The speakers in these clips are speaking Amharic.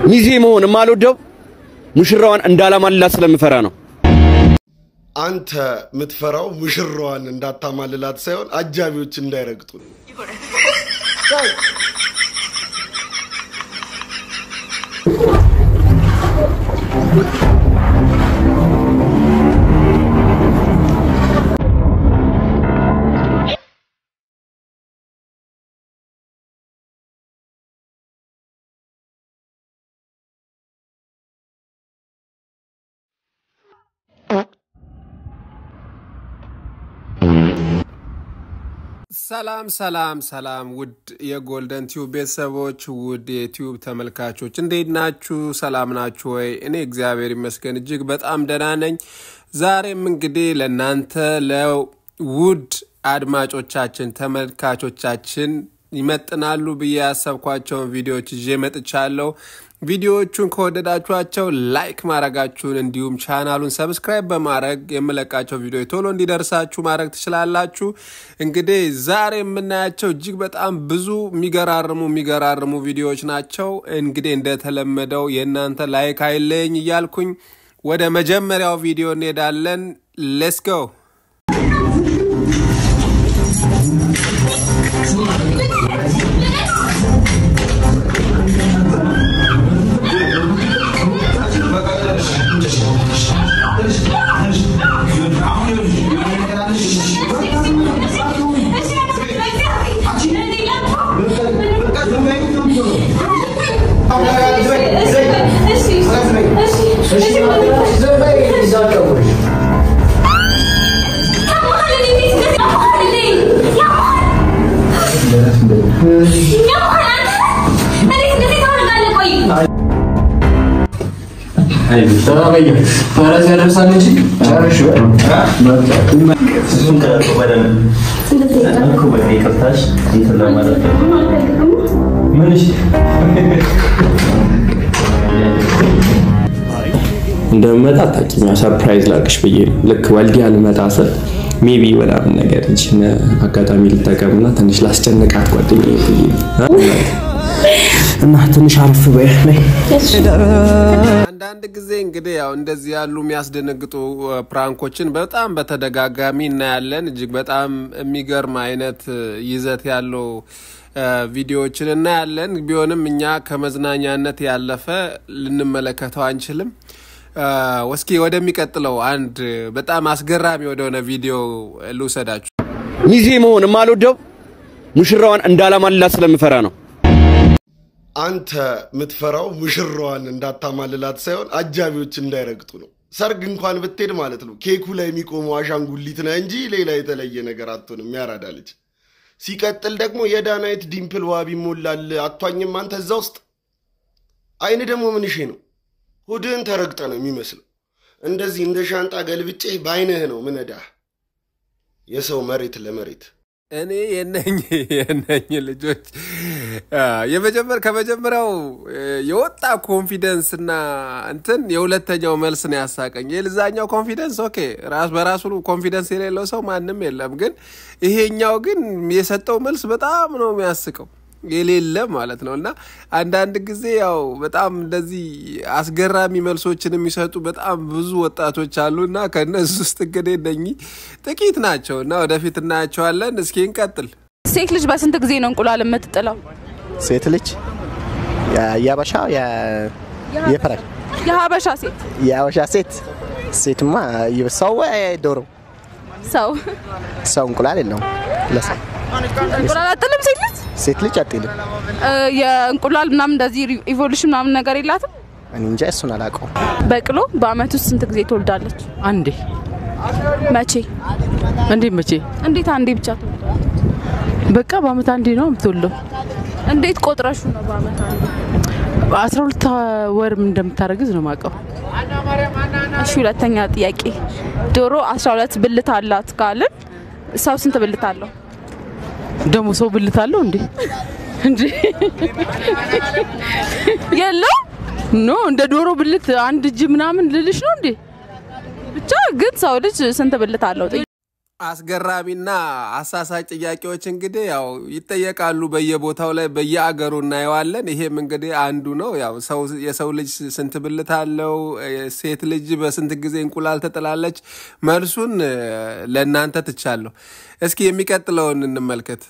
ሚዜ መሆን የማልወደው ሙሽራዋን እንዳላማልላት ስለምፈራ ነው። አንተ የምትፈራው ሙሽራዋን እንዳታማልላት ሳይሆን አጃቢዎች እንዳይረግጡ ነው። ሰላም ሰላም ሰላም ውድ የጎልደን ቲዩብ ቤተሰቦች ውድ የቲዩብ ተመልካቾች እንዴት ናችሁ? ሰላም ናችሁ ወይ? እኔ እግዚአብሔር ይመስገን እጅግ በጣም ደህና ነኝ። ዛሬም እንግዲህ ለእናንተ ለውድ አድማጮቻችን ተመልካቾቻችን ይመጥናሉ ብዬ ያሰብኳቸውን ቪዲዮዎች ይዤ መጥቻለሁ። ቪዲዮዎቹን ከወደዳችኋቸው ላይክ ማድረጋችሁን እንዲሁም ቻናሉን ሰብስክራይብ በማድረግ የምለቃቸው ቪዲዮ ቶሎ እንዲደርሳችሁ ማድረግ ትችላላችሁ። እንግዲህ ዛሬ የምናያቸው እጅግ በጣም ብዙ የሚገራርሙ የሚገራርሙ ቪዲዮዎች ናቸው። እንግዲህ እንደተለመደው የእናንተ ላይክ አይለኝ እያልኩኝ ወደ መጀመሪያው ቪዲዮ እንሄዳለን። ሌትስ ጎ ፈረስ ያደርሳል እንጂ ጨርሽ እንደምመጣ አታውቂም። ያው ሰርፕራይዝ ላድርግሽ ብዬ ነው። ልክ ወልዲያ ልመጣ ስል ሜቢ ምናምን ነገር ይችን አጋጣሚ ልጠቀምና ትንሽ ላስጨንቃት ጓደኛዬ ብዬ ነው እና ትንሽ አረፍ በይ ነይ። አንዳንድ ጊዜ እንግዲህ ያው እንደዚህ ያሉ የሚያስደነግጡ ፕራንኮችን በጣም በተደጋጋሚ እናያለን። እጅግ በጣም የሚገርም አይነት ይዘት ያለው ቪዲዮዎችን እናያለን። ቢሆንም እኛ ከመዝናኛነት ያለፈ ልንመለከተው አንችልም። እስኪ ወደሚቀጥለው አንድ በጣም አስገራሚ ወደሆነ ቪዲዮ ልውሰዳችሁ። ሚዜ መሆን የማልወደው ሙሽራዋን እንዳላማልላት ስለምፈራ ነው። አንተ የምትፈራው ሙሽራዋን እንዳታማልላት ሳይሆን አጃቢዎች እንዳይረግጡ ነው። ሰርግ እንኳን ብትሄድ ማለት ነው ኬኩ ላይ የሚቆመው አሻንጉሊት ነህ እንጂ ሌላ የተለየ ነገር አትሆንም። ያራዳ ልጅ። ሲቀጥል ደግሞ የዳናይት ዲምፕል ዋቢ ሞላል አቷኝም አንተ እዛ ውስጥ አይን ደግሞ ምንሼ ነው ሆድህን ተረግጠ ነው የሚመስለው። እንደዚህ እንደ ሻንጣ ገልብጬ በአይንህ ነው ምነዳህ። የሰው መሬት ለመሬት እኔ የነኝ የነኝ ልጆች የመጀመር ከመጀመሪያው የወጣ ኮንፊደንስ እና እንትን የሁለተኛው መልስ ነው ያሳቀኝ። የልዛኛው ኮንፊደንስ ኦኬ፣ ራስ በራሱ ኮንፊደንስ የሌለው ሰው ማንም የለም። ግን ይሄኛው ግን የሰጠው መልስ በጣም ነው የሚያስቀው የሌለ ማለት ነው። እና አንዳንድ ጊዜ ያው በጣም እንደዚህ አስገራሚ መልሶችን የሚሰጡ በጣም ብዙ ወጣቶች አሉ እና ከእነዚህ ውስጥ እንግዲህ እነኚህ ጥቂት ናቸው እና ወደፊት እናያቸዋለን። እስኪ እንቀጥል። ሴት ልጅ በስንት ጊዜ ነው እንቁላል የምትጥለው? ሴት ልጅ የአበሻ የፈረንጅ የሀበሻ ሴት የአበሻ ሴት ሴትማ ሰው ወይ ዶሮ ሰው ሰው እንቁላል የለውም ለሰው እንቁላል አጥልም ሴት ልጅ ሴት ልጅ አጥልም። እ፣ የእንቁላል ምናምን እንደዚህ ኢቮሉሽን ምናምን ነገር የላትም። እኔ እንጃ እሱን አላውቀውም። በቅሎ በአመት ውስጥ ስንት ጊዜ ትወልዳለች? አንዴ መቼ? እንዴ መቼ? እንዴት አንዴ ብቻ ትወልዳለች? በቃ በአመት አንዴ ነው የምትወልደው። እንዴት ቆጥረሹ ነው በአመት አንዴ? አስራ ሁለት ወር እንደምታረግዝ ነው የማውቀው። እሺ፣ ሁለተኛ ጥያቄ ዶሮ 12 ብልት አላት ካልን ሰው ስንት ብልት አለው? ደግሞ ሰው ብልት አለው እንዴ? እንዴ የለው ኖ እንደ ዶሮ ብልት አንድ እጅ ምናምን ልልሽ ነው እንዴ? ብቻ ግን ሰው ልጅ ስንት ብልት አለው? አስገራሚና አሳሳጭ ጥያቄዎች እንግዲህ ያው ይጠየቃሉ በየቦታው ላይ በየአገሩ እናየዋለን። ይሄም እንግዲህ አንዱ ነው። ያው ሰው የሰው ልጅ ስንት ብልት አለው? ሴት ልጅ በስንት ጊዜ እንቁላል ትጥላለች? መልሱን እ፣ ለእናንተ ትቻለሁ። እስኪ የሚቀጥለውን እንመልከት።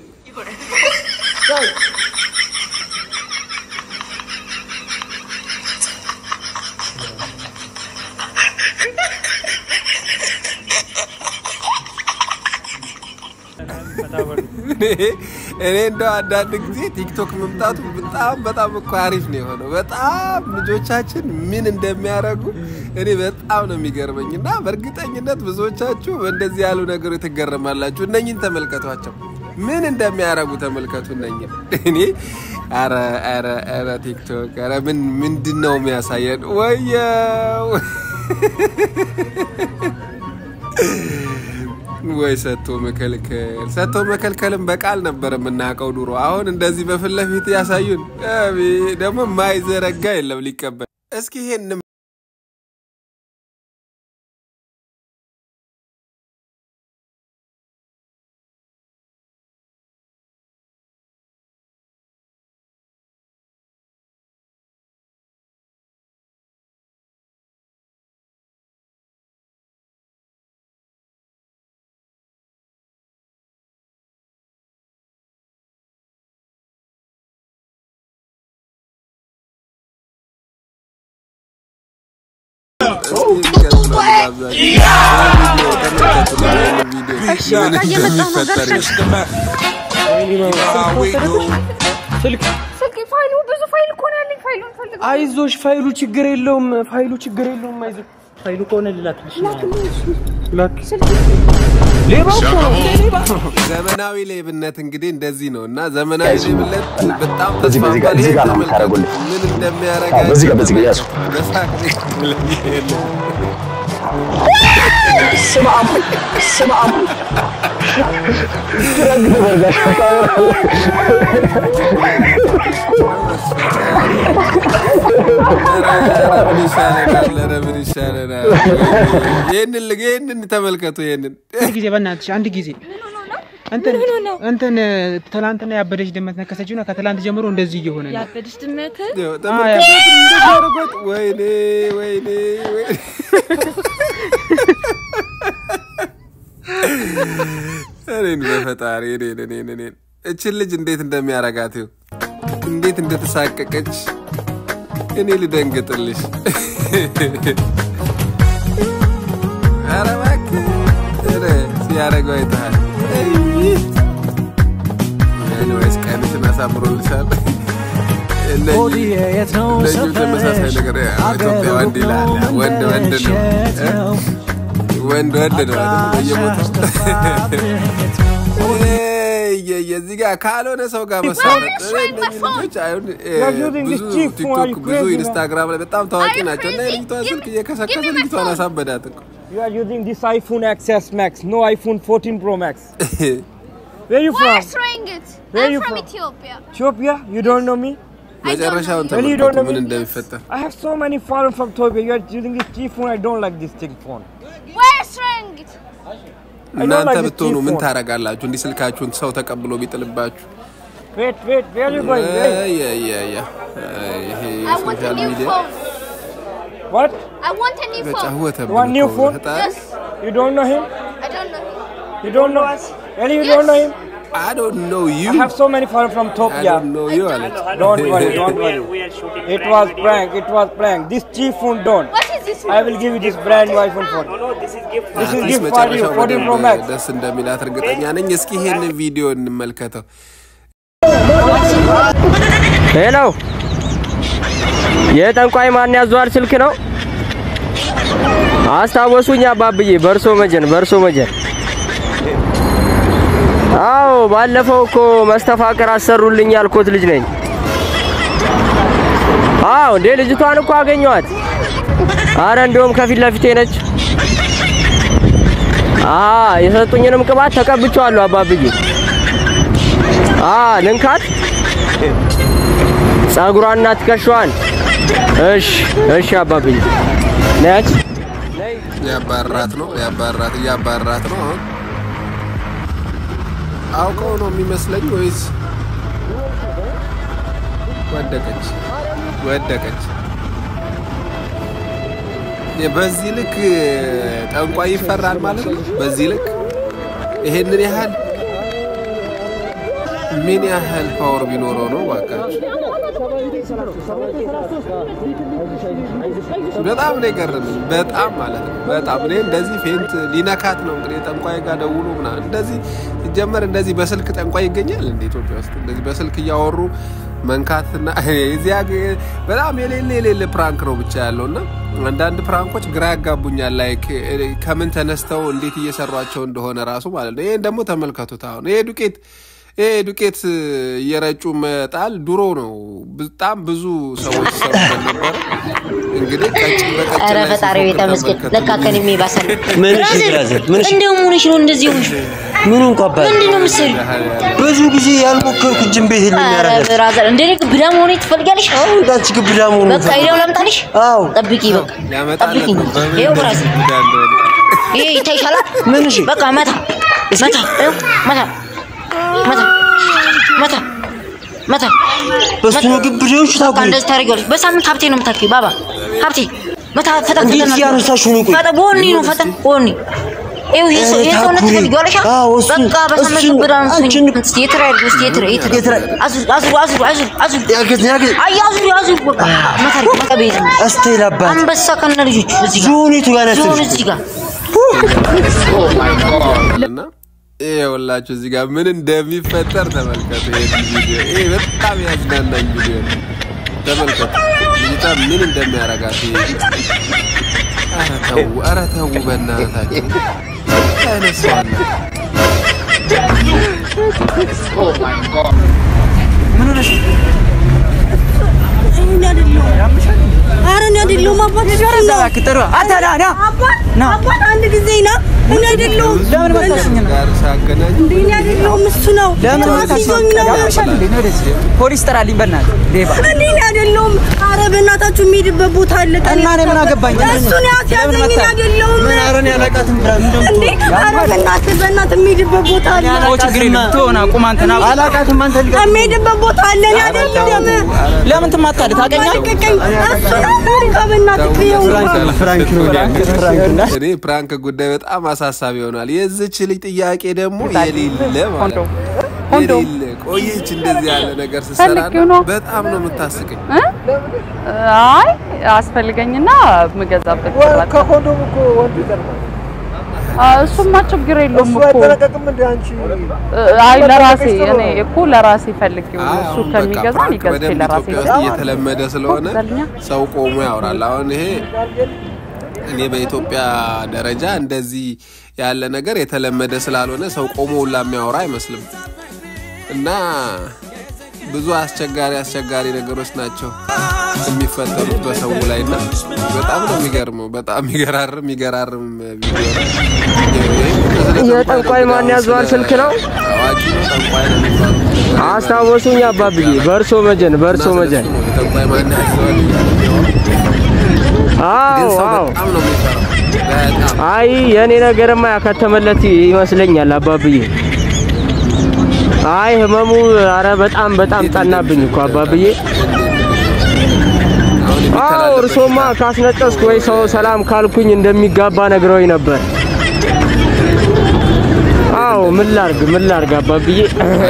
እኔ እንደው አንዳንድ ጊዜ ቲክቶክ መምጣቱ በጣም በጣም እኮ አሪፍ ነው የሆነው። በጣም ልጆቻችን ምን እንደሚያደርጉ እኔ በጣም ነው የሚገርመኝ እና በእርግጠኝነት ብዙዎቻችሁ በእንደዚህ ያሉ ነገሮች ትገረማላችሁ። እነኝን ተመልከቷቸው፣ ምን እንደሚያደርጉ ተመልከቱ። እነኝን እኔ ኧረ ኧረ ኧረ ቲክቶክ ኧረ ምን ምንድን ነው የሚያሳየን? ወየው ወይ ሰጥቶ መከልከል ሰጥቶ መከልከልም በቃል ነበር የምናውቀው ድሮ። አሁን እንደዚህ በፊት ለፊት ያሳዩን። አቤት! ደግሞ የማይዘረጋ የለም ሊቀበል። እስኪ ይሄን ፋይሉ ብዙ ፋይል እኮ ነው ያለኝ። ፋይሉን ፈልግ አይዞሽ፣ ፋይሉ ችግር የለውም። ፋይሉ ችግር የለውም። አይዞሽ፣ ፋይሉ ከሆነ ልላክልሽ ነው። ላክ። ሌባ እኮ ነው፣ ሌባ ዘመናዊ ሌብነት እንግዲህ እንደዚህ ነው እና ዘመናዊ ሌብነት በጣም በዚህ በዚህ ጋር- ተስፋፍቷል። እዚህ ጋር ነው ይሄን የምታደርጉልኝ። ተመልከቱ ምን እንደሚያደርጋቸው በዚህ ጋር- በዚህ ጋር ያዙ። በሳቅ ስማ አሙ- ስማ አሙ- ደግ ነበር ጋሽ ምን ይሻለናል? ኧረ ምን ይሻለናል? ይህንን ል- ይህንን ተመልከቱ። ይህንን አንድ ጊዜ በእናትሽ አንድ ጊዜ እንትን እንትን ትላንትና ያበደች ድመት ነከሰችው እና ከትላንት ጀምሮ እንደዚህ እየሆነ ነው። ያበደች ድመት ያው ተመልከቱ እንደዚህ አድርጎት። ወይኔ ወይኔ ወይኔ እኔን በፈጣሪ እኔን እኔን እኔን እችን ልጅ እንዴት እንደሚያረጋት ይኸው እንዴት እንደተሳቀቀች እኔ ልደንግጥልሽ። ኧረ እባክህ ኧረ ሲያረገው አይተሃል። ኤኒዌይስ ቀንሽን አሳምሮልሻል። እነዚህ እነዚሁ ተመሳሳይ ነገር ኢትዮጵያ ወንድ ይላል ወንድ ወንድ ነው እ? ወንድ ወንድ ነው አይደል? በየቦታው እየ- የዚህ ጋር ካልሆነ ሰው ጋር መሳለጥ እነዚህ ልጆች አሁን እ፣ ብዙ ቲክቶክ ብዙ ኢንስታግራም ላይ በጣም ታዋቂ ናቸው እና የልጅቷ ስልክ እየከሰከሰ ልጅቷን አሳበዳት እኮ You are using this iPhone XS Max, no iPhone 14 Pro Max. Where you from? trying it. Where I'm you from from? Ethiopia. Ethiopia? You don't know me? መጨረሻውን Really, you don't ተመልከቱ know ምን me? እንደሚፈጠር I have so many phones from Ethiopia. You are using this cheap phone. I don't like this thing phone. Where's trying it? እናንተ like this ብትሆኑ ምን phone. ታረጋላችሁ? እንዲህ ስልካችሁን ሰው ተቀብሎ ቢጥልባችሁ Wait, wait, where are you going? Wait. ያ ያ ያ ይሄ I want a ሶሻል new ሚዲያ phone. What? I want a new phone. ተጫወተብን One new እኮ phone? ፈጣሪ። Yes. You don't know him? I don't know him. You don't know us? Really, you don't know him? I don't know you. I have so many phones from I Ethiopia. don't know you አለች። Don't worry, don't worry. It was prank, it was prank. This cheap phone don't. What is this? I will give you this brand new iPhone phone. This is አትሊስት gift for you, መጨረሻው 14 Pro በደንብ Max. ደስ እንደሚላት እርግጠኛ ነኝ። እስኪ ይሄንን ቪዲዮ እንመልከተው። ሄሎ፣ የጠንቋይ ማን ያዟል ስልክ ነው? አስታወሱኝ አባብዬ፣ በርሶ መጀን፣ በርሶ መጀን። አዎ፣ ባለፈው እኮ መስተፋቅር አሰሩልኝ ያልኮት ልጅ ነኝ። አዎ፣ እንዴ ልጅቷን እኮ አገኘኋት። አረ እንደውም ከፊት ለፊቴ ነች። አ የሰጡኝንም ቅባት ተቀብቼዋለሁ አባብዬ። አ ልንካት ጸጉሯንና ትከሻዋን። እሺ እሺ አባብዬ ነች ያባራት ነው ያባራት እያባራት ነው። አሁን አውቀው ነው የሚመስለኝ ወይስ ወደቀች ወደቀች? በዚህ ልክ ጠንቋይ ይፈራል ማለት ነው። በዚህ ልክ ይሄንን ያህል ምን ያህል ፓወር ቢኖረው ነው ባካችሁ? በጣም ነው የገረመኝ። በጣም ማለት ነው በጣም እኔ እንደዚህ ፌንት ሊነካት ነው እንግዲህ ጠንቋይ ጋር ደውሎ ምናምን እንደዚህ ሲጀመር እንደዚህ በስልክ ጠንቋይ ይገኛል እንደ ኢትዮጵያ ውስጥ እንደዚህ በስልክ እያወሩ መንካትና እዚያ በጣም የሌለ የሌለ ፕራንክ ነው ብቻ ያለው እና አንዳንድ ፕራንኮች ግራ ያጋቡኛል። ላይክ ከምን ተነስተው እንዴት እየሰሯቸው እንደሆነ ራሱ ማለት ነው። ይሄን ደግሞ ተመልከቱት። አሁን ይሄ ዱቄት ይሄ ዱቄት እየረጩ መጣል ድሮ ነው። በጣም ብዙ ሰዎች ሰሩበት ነበረ። እንግዲህ ቀጭን በቀጭን ኧረ ላይ ፈጣሪ ቤተ ሲፎክር መስገን ተመልከቱ። ለካ ከኔ የሚባሰል ምን እሺ ብራዘር፣ ምን እሺ? እንደው ሆነሽ ነው እንደዚህ ሆነሽ ምኑ እንኳ አባል ምንድን ነው የምትሰሪው? ብዙ ጊዜ ያልሞከርኩት ጅም ቤት የለም ኧረ ያደርጋል። ብራዘር እንደ እኔ ግብዳ መሆኔ ትፈልጊያለሽ? እንዳንቺ ግብዳ መሆኑ በቃ ሄደው ላምጣልሽ? አዎ ጠብቂ በቃ ሊያመጣለት ጠብቂኝ። ነው። በምን ይኸው ብራዘር ጉዳ እንደሆነ ይሄ ይታይሻል? ምን እሺ? በቃ መታ መታ ይኸው መታ መታ መታ መታ በሱ ነው ግብዳዎቹ በቃ ታውቁ እንደዚህ ታደርጊዋለሽ። በሳምንት ሀብቴ ነው የምታውቂው ባባ ሀብቴ መታ ፈጠን እንዴት ፈጠን እያነሳሽው ነው? ቆይ ፈጠን በወኔ ነው ፈጠን በወኔ ይኸው ይሄ ሰው- ይሄ ሰውነት ታኩሪ። ትፈልጊዋለሽ? አዎ፣ እሱን- በቃ በሳምንት እሱን- ግብዳ ነው አንቺን- የምትሆኚው። እስኪ የትራ ያድርጉ እስኪ የትራ የትራ የትራ አዙር አዙር አዙር አዙር አዙር አዙር ያገዝ ያገዝ አይ አዙር አዙር በቃ መታ መታ ቤት ነው አስተይል አባት አንበሳ ከነ ልጆቹ እዚህ ጋር ዞኔቱ ጋር ዞን ነስልሽ እዚህ ጋር እና ይኸውላችሁ እዚህ ጋር ምን እንደሚፈጠር ተመልከቱ። ይሄ ቪዲዮ ይሄ በጣም ያዝናናኝ ቪዲዮ ነው። ተመልከቱ ልጅቷ ምን እንደሚያረጋት ይሄ ኧረ ተው፣ ኧረ ተው በእናታችሁ አይነሷና ኧረ እኔ አይደለሁም አባት እሱ ነው። አባት አንድ ጊዜ ና እኔ አይደለሁም ጋር ሳገናኝ እንዴ እኔ አይደለሁም እሱ ነው ጫት ይዞኝ ነው ፖሊስ ጥራልኝ በእናትህ ሌባ እንዴ እኔ አይደለሁም ኧረ በእናታችሁ የሚሄድበት ቦታ አለ እና እኔ ምን አገባኝ? እሱን ያስያዘኝ እኔ አይደለሁም ምን አረን ያላቃትም ብራ እንደም እንዴ ኧረ በእናትህ በእናትህ የሚሄድበት ቦታ አለ ኦ ችግር የለም ትሆና ቁም አንተ ና አላቃትም አንተ ልጋ የሚሄድበት ቦታ አለ እኔ አይደለሁም ለምን ትማታለህ ታውቀኛለህ አልቀቀኝ እሱ ነው በቃ በእናትህ ይኸው ፍራንክ ነው ፍራንክ እኔ ፕራንክ ጉዳይ በጣም አሳሳቢ ይሆናል። የዚች ልጅ ጥያቄ ደግሞ የሌለ ማለት ነው። የሌለ ቆየች እንደዚህ ያለ ነገር ስትሰራ ፈልጌው ነው። በጣም ነው የምታስቀኝ። አይ አስፈልገኝና የምገዛበት ቅባት ከኮንዶም እኮ ወንዱ ይቀርባል እሱማ ችግር የለውም እኮ አይጠነቀቅም እንደ አንቺ አይ ለራሴ እኔ እኮ ለራሴ ፈልጌው ነው። አይ እሱ አሁን በቃ ከሚገዛ ፕራንክ ሊገዝቼ በደንብ ለራሴ ኢትዮጵያ ውስጥ እየተለመደ ስለሆነ ይገዛልኛ። ሰው ቆሞ ያወራል። አሁን ይሄ እኔ በኢትዮጵያ ደረጃ እንደዚህ ያለ ነገር የተለመደ ስላልሆነ ሰው ቆሞ ሁላ የሚያወራ አይመስልም እና ብዙ አስቸጋሪ አስቸጋሪ ነገሮች ናቸው የሚፈጠሩት በሰው ላይ እና በጣም ነው የሚገርመው። በጣም የሚገራርም የሚገራርም ቪዲዮ ነው። የጠንቋይ ማን ያዘዋል ስልክ ነው? አዋቂ ነው ጠንቋይ ነው የሚባለው። አስታወሱኝ አባብዬ፣ በእርሶ መጀን በእርሶ መጀን። የጠንቋይ ማን ያዘዋል እያለ የሚያወራው። ግን አዎ ሰው አዎ። በጣም ነው የሚፈራው። በጣም አይ የኔ ነገርማ ያከተመለት ይመስለኛል አባብዬ። አይ ህመሙ አረ በጣም በጣም ጠናብኝ እኮ አባብዬ። አሁን አዎ የሚተላለፈው እርሶማ ካስነጠስኩ ወይ ሰው ሰላም ካልኩኝ እንደሚጋባ ነግረውኝ ነበር። አዎ ምን ላርግ ምን ላርግ አባብዬ።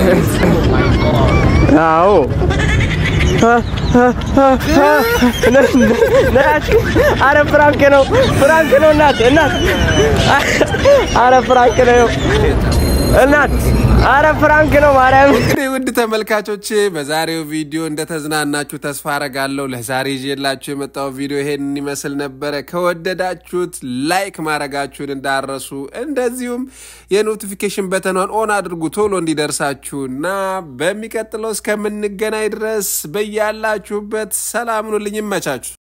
አዎ አረ ፍራንክ ነው ፍራንክ ነው እናት እናት አረ ፍራንክ ነው እናት አረ ፍራንክ ነው ማርያም እንግዲህ ውድ ተመልካቾቼ በዛሬው ቪዲዮ እንደተዝናናችሁ ተስፋ አረጋለሁ። ለዛሬ ይዤላችሁ የመጣው ቪዲዮ ይሄንን ይመስል ነበረ። ከወደዳችሁት ላይክ ማድረጋችሁን እንዳረሱ፣ እንደዚሁም የኖቲፊኬሽን በተኗን ኦን አድርጉ ቶሎ እንዲደርሳችሁ እና በሚቀጥለው እስከምንገናኝ ድረስ በያላችሁበት ሰላም ሁኑልኝ። ይመቻችሁ።